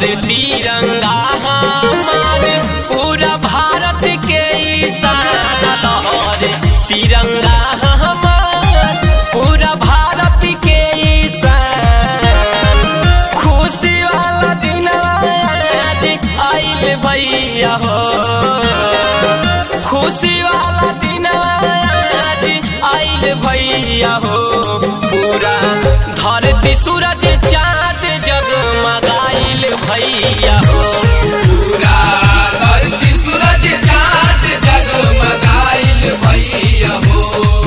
धर तिरंगा हमार पूरा भारत के ईशान लहर तिरंगा हमार पूरा भारत के ईशान खुशी वाला दिन आज आइल भैया हो खुशी वाला दिन आज आइल भैया हो पूरा धरती सूरज चाँद जगमगाइल भैया हो पूरा धरती सूरज चाँद जगमगाइल भैया हो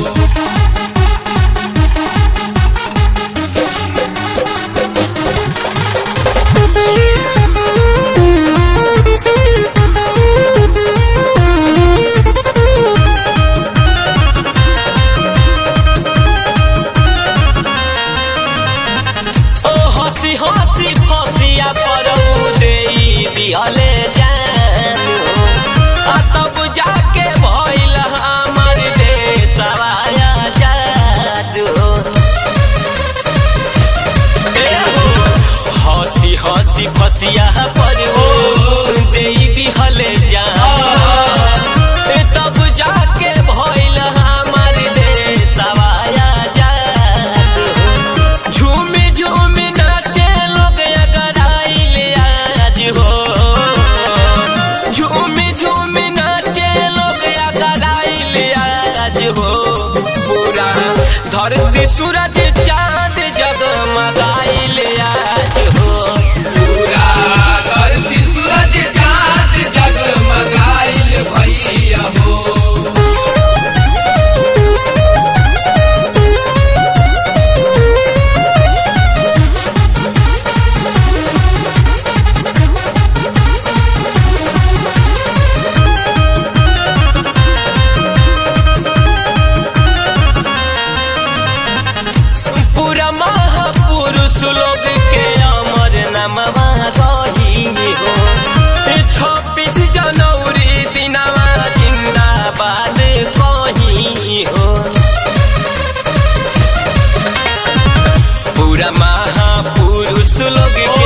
ओ हंसी हंसी हंसिया परऊ दे दिहले जानो आ तब जाके भइल हमर देशवा जादू ए हो, हंसी हंसी फसिया परऊ दे दिहले जानो ए तब जाके भइल हमर देशवा जादू झूमी झूमी नाचे लोग अगर आइले आज हो झूमी झूमी नाचे लोग अगर आइले आज हो पूरा धरती सूरज चांद जगमगाइले आज हो पूरा धरती सूरज चाँद जगमगाइल भैया हो पूरा महापुरुष लोग के अमर नमवा रही हो छब्बीस जनवरी दिनवा जिंदाबाद कही हो पूरा महापुरुष लोग के